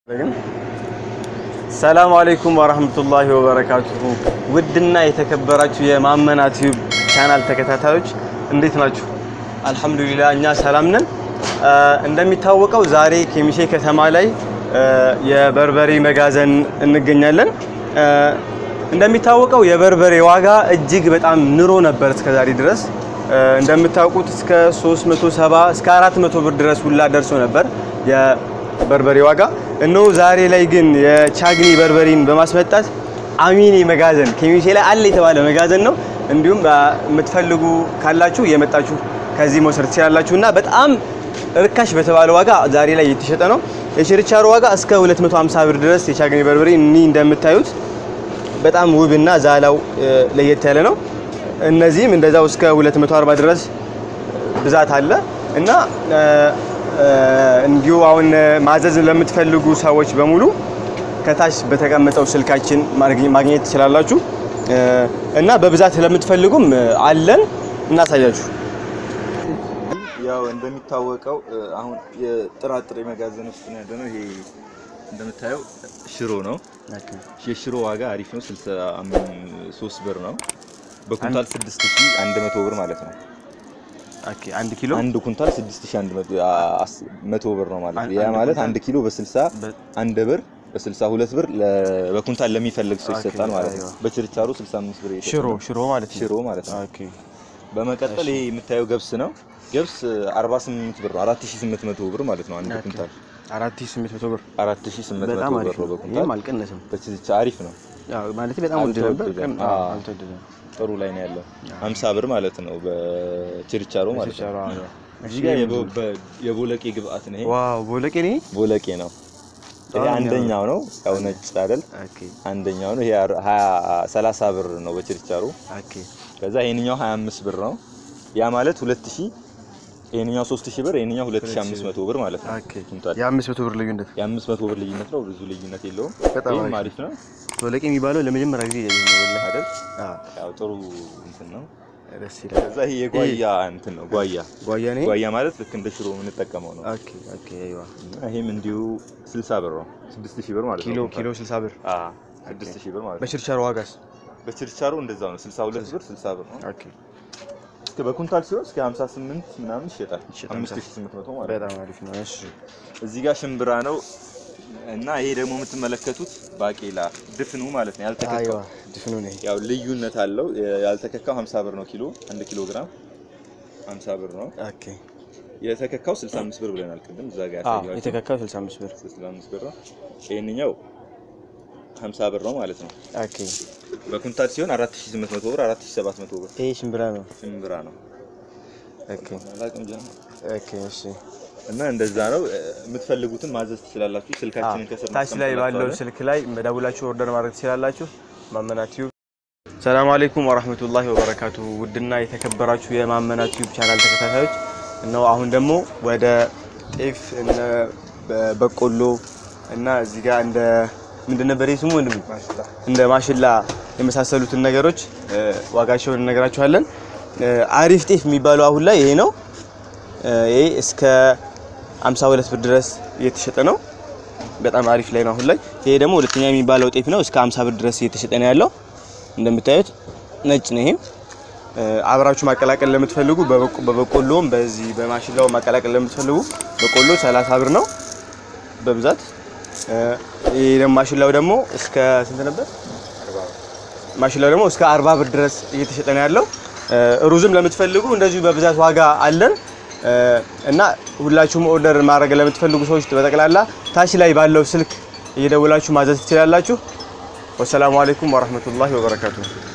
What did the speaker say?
ሰላም አለይኩም ወራህመቱላሂ ወበረካቱሁ። ውድና የተከበራችሁ የማመና ቲዩብ ቻናል ተከታታዮች እንዴት ናችሁ? አልሐምዱሊላህ እኛ ሰላም ነን። እንደሚታወቀው ዛሬ ኬሚሴ ከተማ ላይ የበርበሬ መጋዘን እንገኛለን። እንደሚታወቀው የበርበሬ ዋጋ እጅግ በጣም ንሮ ነበር እስከዛሬ ድረስ እንደምታውቁት እስከ 370 እስከ 400 ብር ድረስ ሁላ ደርሶ ነበር የበርበሬ ዋጋ። እነሆ ዛሬ ላይ ግን የቻግኒ በርበሬን በማስመጣት አሚኔ መጋዘን ኬሚሴ ላይ አለ የተባለ መጋዘን ነው። እንዲሁም የምትፈልጉ ካላችሁ የመጣችሁ ከዚህ መውሰድ ትችላላችሁ እና በጣም ርካሽ በተባለ ዋጋ ዛሬ ላይ እየተሸጠ ነው። የችርቻሮ ዋጋ እስከ 250 ብር ድረስ የቻግኒ በርበሬ እኒ እንደምታዩት በጣም ውብና ዛላው ለየት ያለ ነው። እነዚህም እንደዛው እስከ 240 ድረስ ብዛት አለ እና እንዲሁ አሁን ማዘዝ ለምትፈልጉ ሰዎች በሙሉ ከታች በተቀመጠው ስልካችን ማግኘት ትችላላችሁ እና በብዛት ለምትፈልጉም አለን እናሳያችሁ። ያው እንደሚታወቀው አሁን የጥራጥሬ መጋዘን ውስጥ ነው ያለነው። ይሄ እንደምታየው ሽሮ ነው። የሽሮ ዋጋ አሪፍ ነው፣ 63 ብር ነው። በኩንታል 6100 ብር ማለት ነው። ኦኬ አንድ ኪሎ አንድ ኩንታል 6100 ብር ነው ማለት ነው። ያ ማለት አንድ ኪሎ በ60 አንድ ብር በ62 ብር በኩንታል ለሚፈልግ ሰው ይሰጣል ማለት ነው። በችርቻሮ 65 ብር ይሰጣል። ሽሮ ሽሮ ማለት ነው። ሽሮ ማለት ነው። ኦኬ በመቀጠል ይሄ የምታየው ገብስ ነው። ገብስ 48 ብር ነው። 4800 ብር ማለት ነው። አንድ ኩንታል 4800 ብር 4800 በጣም ብር አሪፍ ነው ነው። በኩንታል። ይሄም አልቀነሰም። በችርቻ አሪፍ ነው። ያው ማለት በጣም ውድ ነበር፣ ግን አዎ። አልተወደደም። ጥሩ ላይ ነው ያለው። 50 ብር ማለት ነው በችርቻሮ ማለት ነው። ችርቻሮ አዎ። እዚህ ጋር የቦ- በ- የቦለቄ ግብአት ነው። ይሄ ዋው ቦለቄ ነው። ቦለቄ ነው። ይሄ በጣም አንደኛው ነው። ያው ነጭ አይደል? ኦኬ አንደኛው ነው። ይሄ 20 30 ብር ነው በችርቻሮ። ኦኬ ከዛ ይሄንኛው 25 ብር ነው። ያ ማለት 2000 ይሄንኛው 3000 ብር ይሄንኛው 2500 ብር ማለት ነው። ኦኬ ኩንታል የአምስት መቶ ብር ልዩነት የ500 ብር ልዩነት ነው። ብዙ ልዩነት የለውም። በጣም ይሄም አሪፍ አሪፍ ነው ቦለቄ የሚባለው ለመጀመሪያ ጊዜ ያየሁት ነው ወላሂ። አይደል? አዎ ያው ጥሩ እንትን ነው። ደስ ይላል። ከዛ ይሄ የጓያ እንትን ነው። ጓያ ጓያ ነው። ጓያ ማለት ልክ እንደ ሽሮ የምንጠቀመው ነው። ኦኬ ኦኬ አይዋ እና ይሄም እንዲሁ 60 ብር ነው። 6000 ብር ማለት ኪሎ ነው። ኪሎ 60 ብር አዎ 6000 ብር ማለት ነው። በችርቻሮ ዋጋስ? በችርቻሮ እንደዛው ነው። 62 ብር 60 ብር ነው። ኦኬ እስከ በኩንታል ሲሆን እስከ 58 ምናምን ይሸጣል። ይሸጣል። 5800 ማለት ነው። በጣም አሪፍ ነው። እሺ እዚህ ጋር ሽምብራ ነው እና ይሄ ደግሞ የምትመለከቱት ባቄላ ድፍኑ ማለት ነው። ያልተከካው አይዋ ድፍኑ ነው። ያው ልዩነት አለው። ያልተከካው 50 ብር ነው ኪሎ 1 ኪሎ ግራም 50 ብር ነው። ኦኬ የተከካው 65 ብር ብለናል ቅድም እዛ ጋር አዎ ያሳየኋቸው የተከካው 65 ብር 65 ብር ነው። ይሄንኛው 50 ብር ነው ማለት ነው። ኦኬ በኩንታል ሲሆን 4800 ብር 4700 ብር ይሄ ሽምብራ ነው። ሽምብራ ነው። ኦኬ አላውቅም ጀማ ኦኬ እሺ እና እንደዛ ነው። የምትፈልጉትን ማዘዝ ትችላላችሁ። ስልካችንን ከስር ታች ላይ ባለው እናስቀምጥላችኋለን። ስልክ ላይ መደውላችሁ ኦርደር ማድረግ ትችላላችሁ። ማመና ቲዩብ። ሰላም አለይኩም ወራህመቱላሂ ወበረካቱ። ውድና የተከበራችሁ የማመና ቲዩብ ቻናል ተከታታዮች ነው። አሁን ደግሞ ወደ ጤፍ እነ በ- በቆሎ እና እዚህ ጋር እንደ ምንድን ነበር ይሄ ስሙ ወንድም እንደ ማሽላ የመሳሰሉትን ነገሮች እ፣ ዋጋቸውን እነግራችኋለን። እ፣ አሪፍ ጤፍ የሚባለው አሁን ላይ ይሄ ነው። እ፣ ይሄ እስከ 52 ብር ድረስ እየተሸጠ ነው። በጣም አሪፍ ላይ ነው አሁን ላይ። ይሄ ደግሞ ሁለተኛ የሚባለው ጤፍ ነው። እስከ 50 ብር ድረስ እየተሸጠ ነው ያለው። እንደምታዩት ነጭ ነው። ይሄም እ፣ አብራችሁ ማቀላቀል ለምትፈልጉ በበቆ- በበቆሎም በዚህ በማሽላው ማቀላቀል ለምትፈልጉ በቆሎ 30 ብር ነው በብዛት። እ፣ ይሄ ደግሞ ማሽላው ደግሞ እስከ ስንት ነበር? ማሽላው ደግሞ እስከ 40 ብር ድረስ እየተሸጠ ነው ያለው። እ፣ ሩዝም ለምትፈልጉ እንደዚሁ በብዛት ዋጋ አለን እ፣ እና ሁላችሁም ኦርደር ማድረግ ለምትፈልጉ ሰዎች በጠቅላላ ታች ላይ ባለው ስልክ እየደውላችሁ ማዘዝ ትችላላችሁ። ወሰላሙ አለይኩም ወራህመቱላሂ ወበረካቱሁ።